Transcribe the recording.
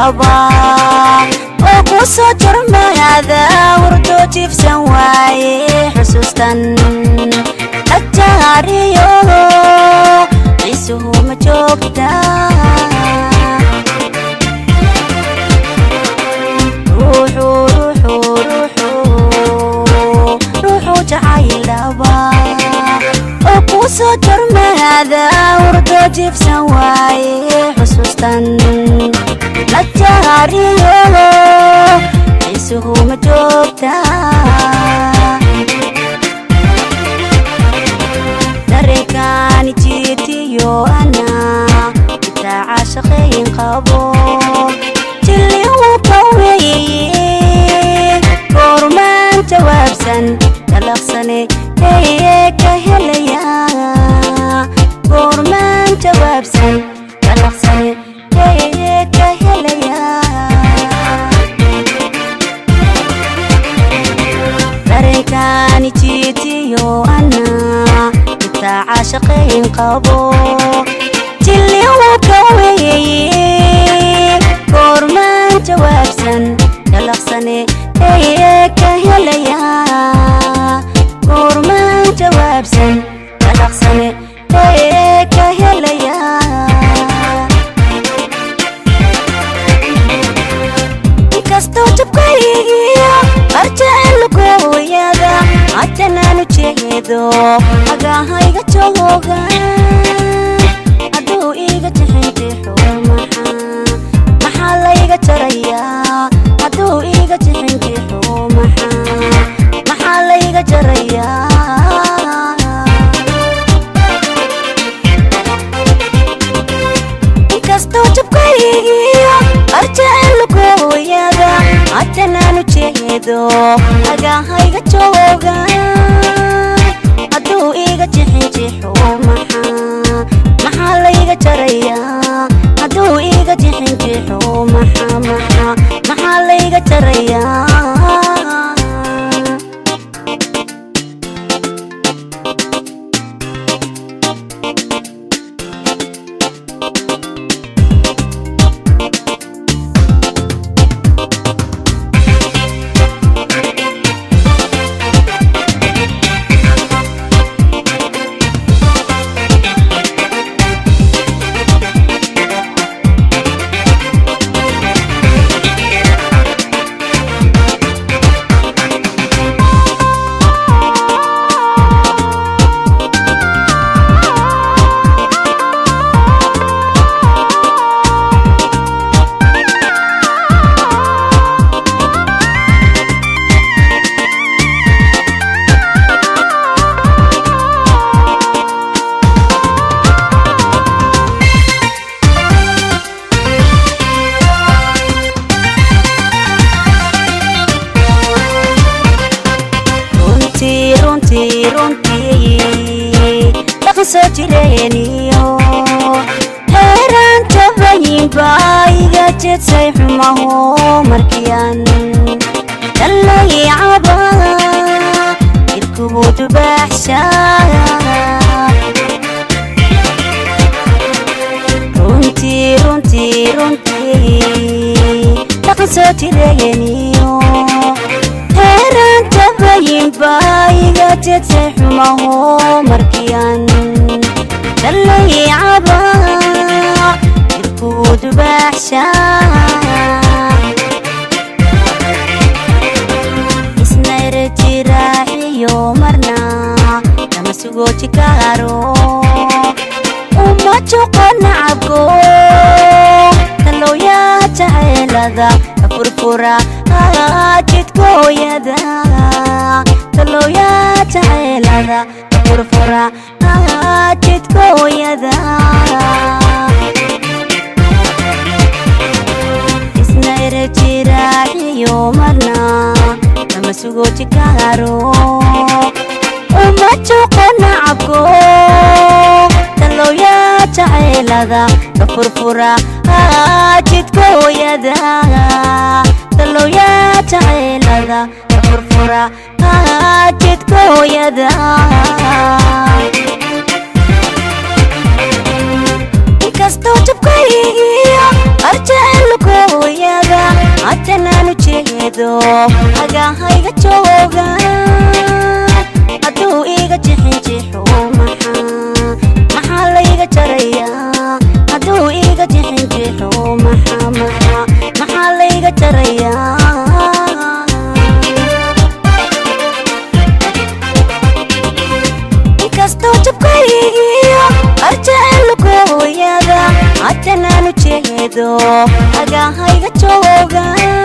dhaba oo ku soo jurmaada hurdo jiifsan waaye xusuustan ajaariyo isuhu ma joogta ruuxu ruuxu ruuxu ruuxu jacayl dhaba oo ku soo jurmaada hurdo jiifsan waaye xusuustan la jaariyo isuhu ma joogta dareenkaani jiitiyo ana itaaca shaqayn qabo jilli uu ka weeye goormaan jawaabsan dalaqsane ee ka helaya goormaan jawaabsan dalaqsane ee ka helaya dareenkaani jiitiyo ana itaaca shaqayn qabo jilli uu ka weeye goormaan jawaabsan dalaqsane ee ka helaya goormaan jawaabsan dalaqsane ee ka helaya inkastoo jabkaygiyo arjacelugooyada haddanaanu jeedo agahayga jooga hadduu iiga jixintixo maxaa maxaa layga jarayaa hadduu iiga jixintixo maxaa maxaa layga jarayaa inkastoo jabkaygiyo arjacelugooyada haddanaanu jeedo agahayga jooga hadduu iiga jixinjixo maxaa maxaa layga jarayaa hadduu iiga jixinjixo maxaa maxaa maxaa layga jarayaa runtii runtii runtii dhaqan soo jireeniyo heeraan tabayinba iga jedsay xumaho markiyan dallayicaba irkugu dubaaxsha runtii runtii runtii dhaqan soo jireeniyo heeraan tabayinba iga jedsay xumaho markiyan dallayicaba irkugu dubaaxsha isnayra jiraaxiyo marna lama sugooti karo uma joqo nacabko talooyaa jaceelada ka furfura jidkooyada talooyaa jaceelada ka furfura jidkooyada isnayra jiraaxiyo marna lama sugooti karo uma joqo nacabko talooyaa jaceelada ka furfura jidkooyada talooyaa jaceelada ka furfura jidkooyada inkastoo jabkaygiyo arjacelugooya afkaygiyo arjacelkooyada haddanaanu jeedo agahayga jooga